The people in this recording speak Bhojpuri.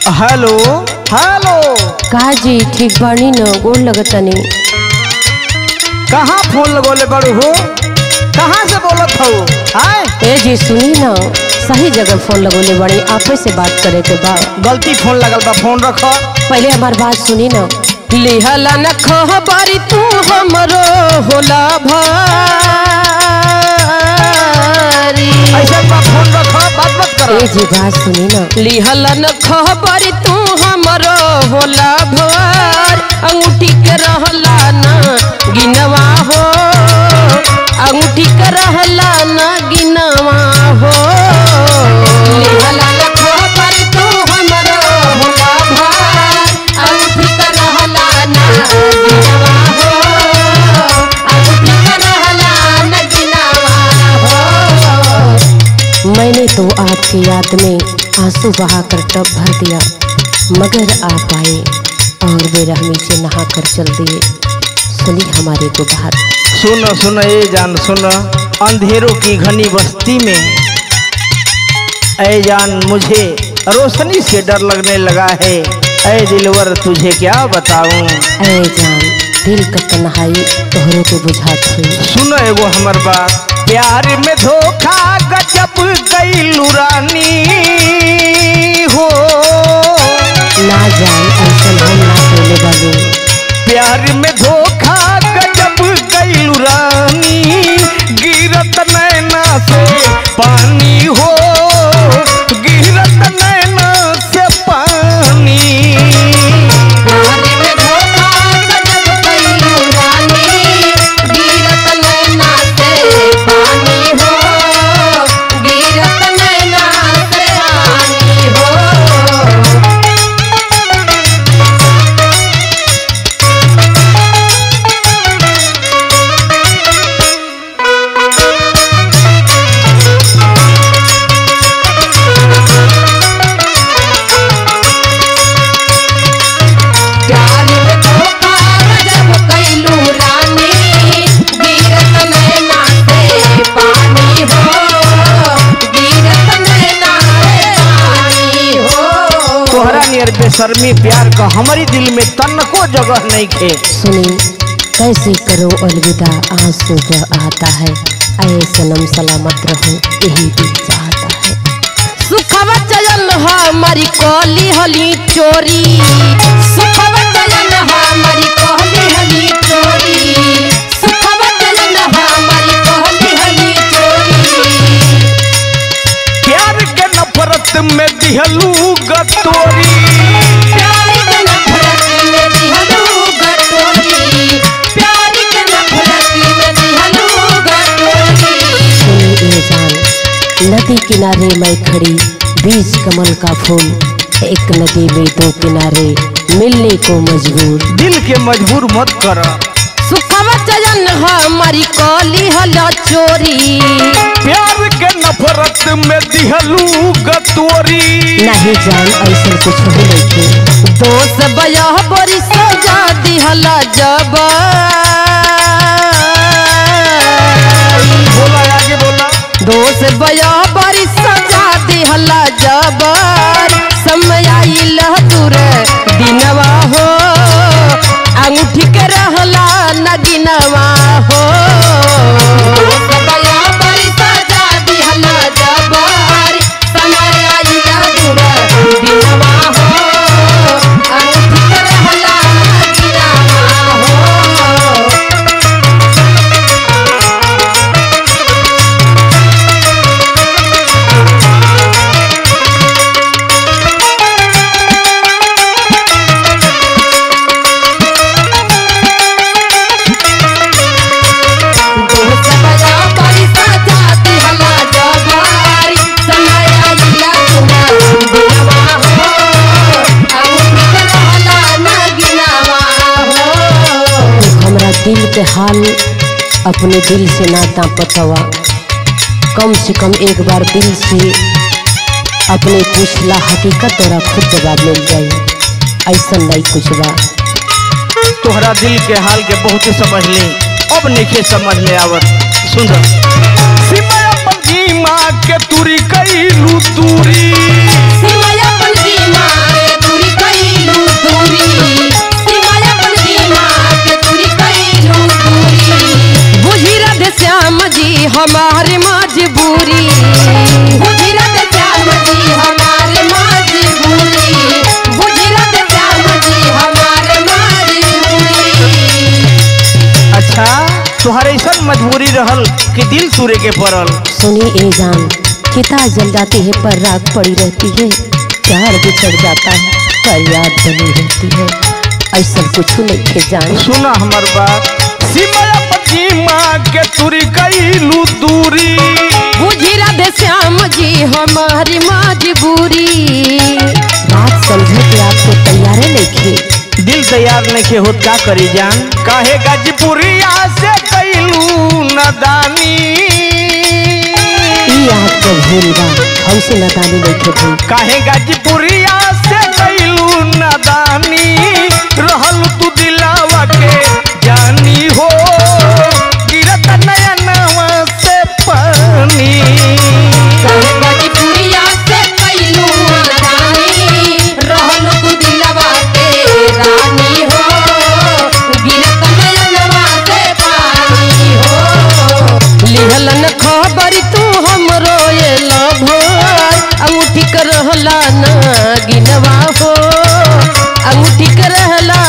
हेलो हेलो का जी ठीक बानी न गोड़ लगतनी कहाँ फोन लगोले बड़ू हो कहाँ से बोलत हो आए ए जी सुनी न सही जगह फोन लगोले बड़ी आपे से बात करे के बा गलती फोन लगल बा फोन रखो पहले हमार बात सुनी न लिहला न खबरी तू हमरो होला भारी ऐसा बा फोन रखो बात मत करो ए जी बात सुनी न लिहला न खबरी तू हमरो होला भार अंगूठी के रहला न गिनवा हो अंगूठी के रहला न गिनवा हो लिहला न खबरी तू हमरो होला भार अंगूठी के रहला न गिनवा हो अंगूठी के रहला न गिनवा हो मैंने तो आपकी याद में आंसू बहाकर टब भर दिया मगर आप आए और बेरहमी से नहा कर चल दिए सुनी हमारे को बात सुनो सुनो ये जान सुनो अंधेरों की घनी बस्ती में ऐ जान मुझे रोशनी से डर लगने लगा है ऐ दिलवर तुझे क्या बताऊं ऐ जान दिल का तन्हाई तोहरों को बुझात हुई सुनो एगो हमर बात प्यार में धोखा गजब कैलू रानी हो ना जान ऐसा हम ना कहने वाले प्यार में धोखा गजब कैलू रानी गिरत नैना से पानी हो गिरत नैना से पानी तोहरा नियर बेशर्मी प्यार का हमारी दिल में तनको जगह नहीं खे सुनी कैसे करो अलविदा आंसू बह आता है ऐ सनम सलामत रहो यही दिल चाहता है सुखवा चलन हमारी कोली हली चोरी सुखवा चलन हमारी कोली हली चोरी सुखवा चलन हमारी कोली हली चोरी प्यार के नफरत में दिहलू गतोरी प्यार के नफरत में दिहलू गटोरी प्यार के नफरत में दिहलू गटोरी सुनी ए जान नदी किनारे मैं खड़ी बीच कमल का फूल एक नदी में दो किनारे मिलने को मजबूर दिल के मजबूर मत कर सुखवा चयन हमारी कली हला चोरी प्यार के नफरत में दिहलू गतोरी नहीं जान ऐसा कुछ हो नहीं दोस्त बया बड़ी सजा दिहला जब बोला आगे बोला दोस्त बया बड़ी सजा दिहला जब समय आइल दूर दिनवा हो अंगूठी के रहला नगिनवा हो दोस्त बया बड़ी सजा दिहला जब समय आइल दूर दिनवा हो अंगूठी के रहला नगिनवा हो दोस्त बया बड़ी सजा दिहला जबारी समय आइला तुरा दिनवा हो अंगूठी के रहला नगिनवा हो हमरा दिल के हाल अपने दिल से नाता पतवा कम से कम एक बार दिल से अपने पूछला हकीकत तोरा खुद जवाब मिल जाई ऐसा नहीं कुछ बा तोहरा दिल के हाल के बहुत समझ ली अब नहीं समझ में आवत सुन सीमा अपन जी माँ के तुरी कैलू दूरी सिमया अपन सीमा के कि दिल तुरे के पड़ल सुनी ए जान किता जल जाती है पर राग पड़ी रहती है प्यार बिछड़ जाता है पर याद बनी रहती है ऐसा कुछ नहीं है जान सुना हमर बात सीमा पति माँ के तुरी कैलू दूरी बुझी राधे श्याम जी हमारी मजबूरी बात समझे के आपको तैयार नहीं थे दिल तैयार नहीं के होत का करी जान काहे गाजीपुरिया से कैलू नदानी ई आपको भूल बा हमसे नदानी नहीं थे भाई काहे गाजीपुरिया से कैलू नदानी रहल तू दिलावा के जानी हो गिरत नयनवा से पानी गजपुरिया से कैलू रानी रहल तू दिलवा के रानी हो गिरत नयनवा से पानी हो लिहलन खबर तू हमरो ये लभर अंगूठी कर रहला ना गिनवा हो अंगूठी कर रहला